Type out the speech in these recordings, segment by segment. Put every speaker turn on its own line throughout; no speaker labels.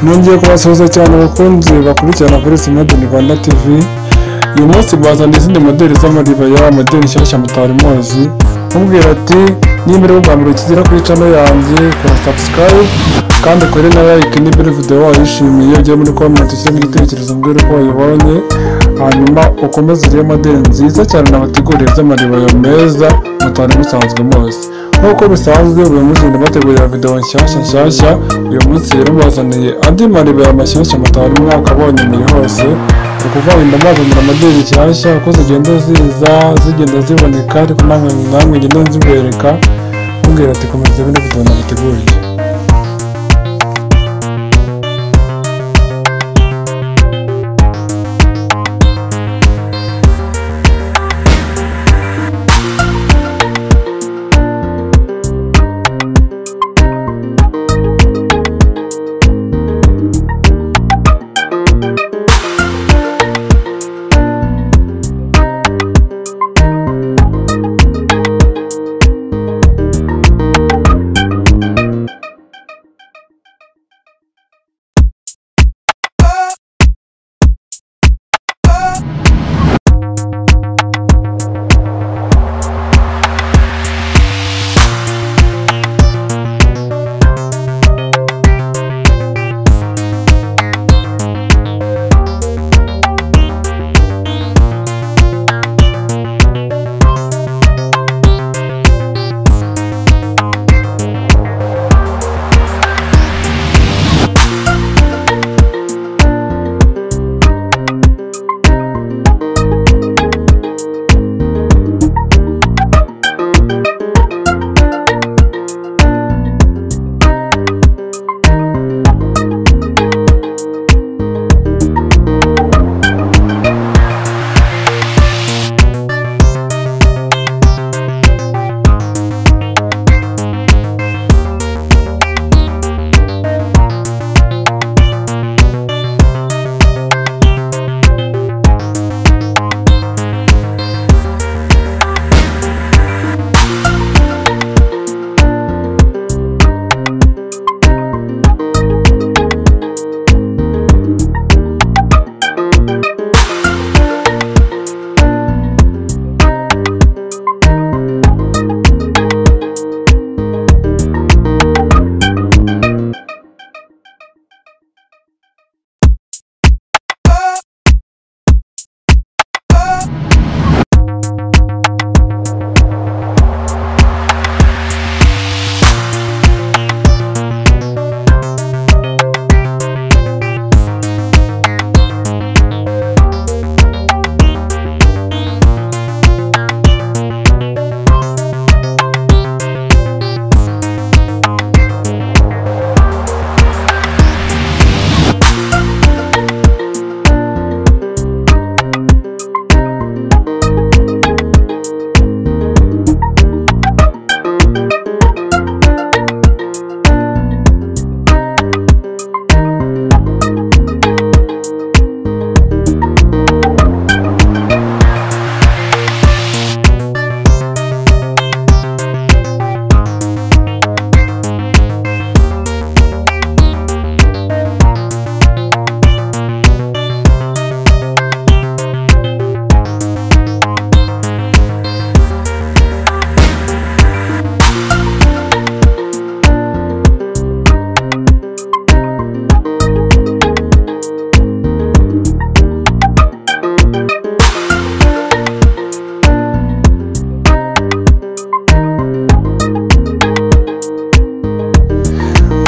nongeye kubasuhuza cyane bakunzi bakurikirana Voice Modern Rwanda TV uyu munsi bazana izindi modeli z'amaribaya modeli nshyashya mutari muzi mubwira ati niba uri ubwa mbere ukigera kuri channel yanjye kora subscribe kandi ukore na like niba iri video wayishimiye ujye muri comment ushyiremo igitekerezo mbwira uko wayibonye hanyuma ukomeze urebe modeli nziza cyane nabateguriye z'amaribaya meza mutari musanzwe muzi nk'uko bisanzwe buri munsi ndabategurira video nshyashya nshyashya uyu munsi rero mbazaniye andi maribaya mashyashya mutari mwakabonye muri hose ni ukuvuga ngo ndabazanira amadeni nshyashya uko zigenda ziza zigenda ziboneka ariko namwe namwe ngenda nzibereka mubwira ati komeza bino video nabateguriye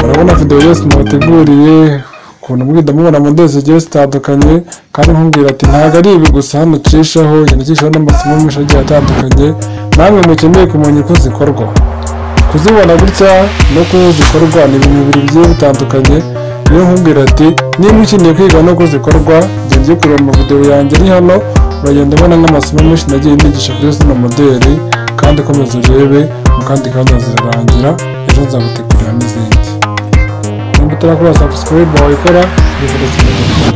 urabona video yose mubateguriye ukuntu mugenda mubona modeli zigiye zitandukanye kandi nkubwira ati ntabwo ari ibi gusa hano ucishaho yandikishaho n'amasomo menshi agiye atandukanye namwe mukeneye kumenya uko zikorwa kuzibona gutya no kuba zikorwa ni ibintu bibiri bigiye bitandukanye niyo nkubwira ati niba ukeneye kwiga no zikorwa jya ujye kureba amavideo yanjye ari hano uragenda ubona n'amasomo menshi nagiye nigisha kuri zino modeli kandi komeza urebe mu kandi kanya zirarangira ejo nzagutegurira n'izindi nimba utarakora subscribe wayikora bivuga cyane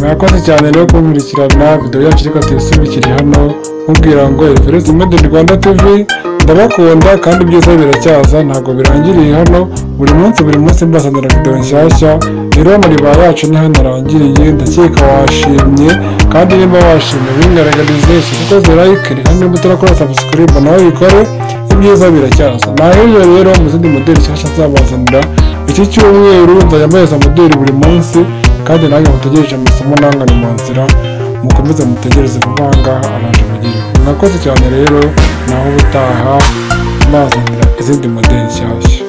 mwakoze cyane rero kumurikirana videwo yacu reka tuyisubire ikiri hano nkubwira ngo referensi made in rwanda tv ndabakunda kandi ibyiza biracyaza ntabwo birangiriye hano buri munsi buri munsi mbazanira videwo nshyashya rero mariba yacu ni hano arangiriye ndakeka washimye kandi niba washimye bingaragarize ukoze like rero niba utarakora subscribe nawe bikore ibyiza biracyaza nahejo rero mu zindi modeli nshyashya nzabazanira iki cyumweru nzajya mbahereza modeli buri munsi kandi nange mutegereje amasomo nangane mu nzira mukomeze mutegereze vuba aha ngaha araje mugire mwakoze cyane rero naho ubutaha mazanira izindi modeli nshyashya